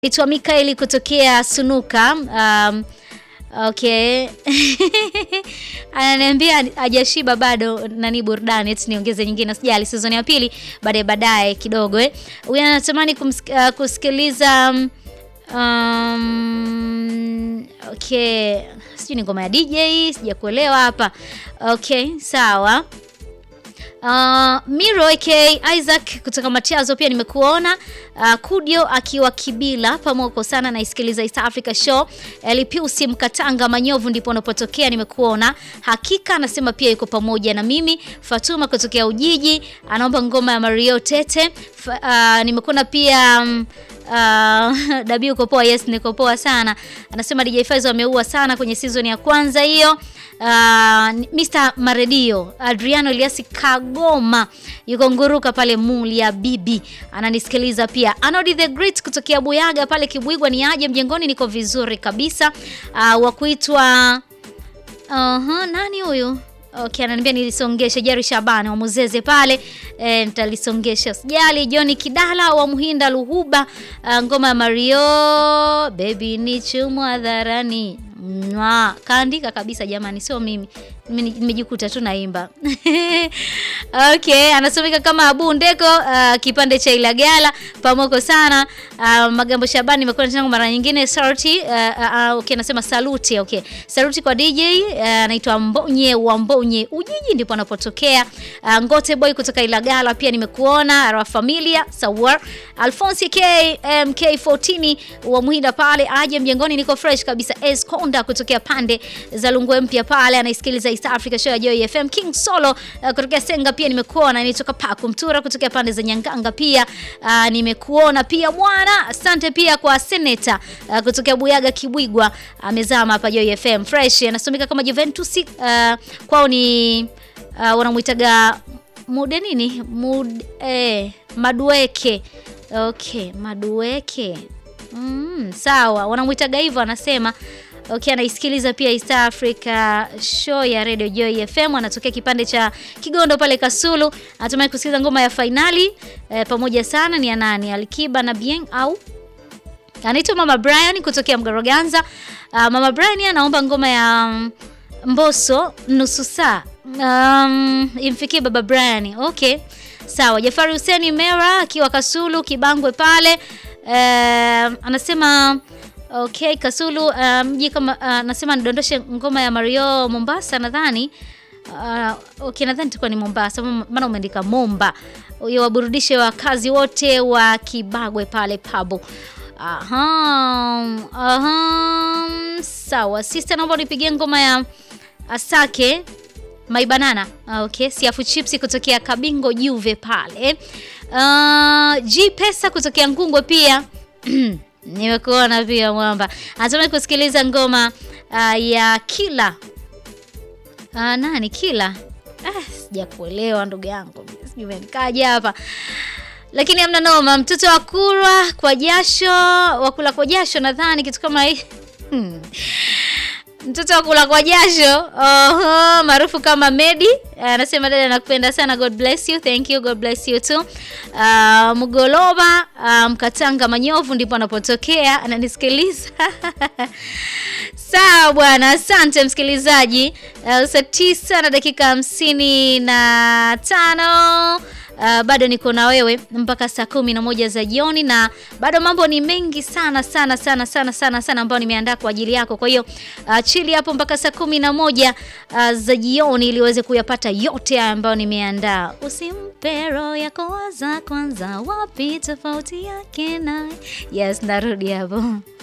Naitwa Mikaeli kutokea Sunuka. Um, okay ananiambia hajashiba bado nani burudani eti niongeze nyingine sijali season ya pili baadaye baadaye kidogo eh huyu anatamani kumsik- uh, kusikiliza um, um, okay sijui ni ngoma ya DJ sijakuelewa hapa okay sawa Uh, Miro aka Isaac kutoka Matiazo pia nimekuona. Uh, Kudio akiwa Kibila pamoko sana naisikiliza East Africa Show. Elipiusi Mkatanga Manyovu ndipo unapotokea nimekuona. Hakika anasema pia yuko pamoja na mimi. Fatuma kutokea Ujiji anaomba ngoma ya Mario Tete. Fa, uh, nimekuona pia um, Uh, Dabi uko poa? Yes, niko poa sana. Anasema DJ Faizo ameua sana kwenye season ya kwanza hiyo. Uh, Mr. Maredio Adriano Eliasi Kagoma yuko nguruka pale Mulia Bibi ananisikiliza pia. Anodi the Great kutokea Buyaga pale Kibwigwa, ni aje mjengoni? Niko vizuri kabisa. Uh, wa kuitwa uh, nani huyu? Okay, ananiambia nilisongeshe Jari Shabani wa Muzeze pale e, nitalisongesha sijali. John Kidala wa Muhinda Luhuba, uh, ngoma ya Mario baby ni chumu hadharani Mwa, kaandika kabisa jamani, sio mimi. Mimi nimejikuta tu naimba. Okay, anasomeka kama Abu Ndeko uh, kipande cha Ilagala pamoko sana. Uh, Magambo Shabani nimekuwa nachanga mara nyingine sauti uh, uh, okay, anasema saluti. Okay. Saluti kwa DJ anaitwa uh, Mbonye wa Mbonye Ujiji ndipo anapotokea. Uh, Ngote Boy kutoka Ilagala pia nimekuona. Ara Familia Sawar Alphonse K MK14 wa Muhinda pale aje mjengoni, niko fresh kabisa. Es Konda kutokea pande za Lungwe mpya pale anaisikiliza East Africa Show ya Joy FM. King Solo uh, kutokea Senga pia nimekuona. Nitoka Paku Mtura kutokea pande za Nyanganga pia uh, nimekuona pia bwana. Asante pia kwa Senator uh, kutokea Buyaga Kibwigwa amezama hapa Joy FM. Fresh anasomeka kama Juventus uh, kwao ni uh, wanamuitaga mude nini Mud, eh, Madueke okay, Madueke mm, sawa wanamuitaga hivyo anasema Okay, anaisikiliza pia East Africa Show ya Radio Joy FM. Anatokea kipande cha Kigondo pale Kasulu. Anatumai kusikiliza ngoma ya fainali e, pamoja sana ni ya nani? Alikiba na Bien au anaitwa Mama Brian kutokea Mgaroganza. Uh, Mama Brian anaomba ngoma ya um, Mbosso nusu saa um, imfikie Baba Brian. Okay, sawa. Jafari Huseni Mera akiwa Kasulu Kibangwe pale uh, anasema Okay, Kasulu mji um, kama anasema uh, nidondoshe ngoma ya Mario Mombasa nadhani. Uh, okay, nadhani tulikuwa ni Mombasa maana umeandika Momba. Huyo waburudishe wakazi wote wa Kibagwe pale pabo. Aha. Aha. Sawa. Sister naomba unipigie ngoma ya Asake My Banana. Okay, Siafu Chips kutokea Kabingo Juve pale. Uh, G Pesa kutokea Ngungwe pia. Nimekuona pia mwamba. Anatamani kusikiliza ngoma uh, ya Kila. Uh, nani Kila? Ah, sijakuelewa ndugu yangu. Sijui umenikaje hapa. Lakini hamna noma, mtoto wa kurwa kwa jasho, wakula kwa jasho nadhani kitu kama hii. Hmm. Mtoto wa kula kwa jasho oho, maarufu kama Medi anasema, dada nakupenda sana, God bless you, thank you, God bless you too. Uh, Mgoloba uh, Mkatanga Manyovu ndipo anapotokea ananisikiliza. Sawa bwana, asante msikilizaji. Uh, saa tisa na dakika hamsini na tano. Uh, bado niko na wewe mpaka saa kumi na moja za jioni, na bado mambo ni mengi sana sana sana sana sana sana ambayo nimeandaa kwa ajili yako. Kwa hiyo uh, chili hapo mpaka saa kumi na moja uh, za jioni ili uweze kuyapata yote haya ambayo nimeandaa. Usimpe roho yako waza kwanza, wapi tofauti yake na yes, narudi hapo.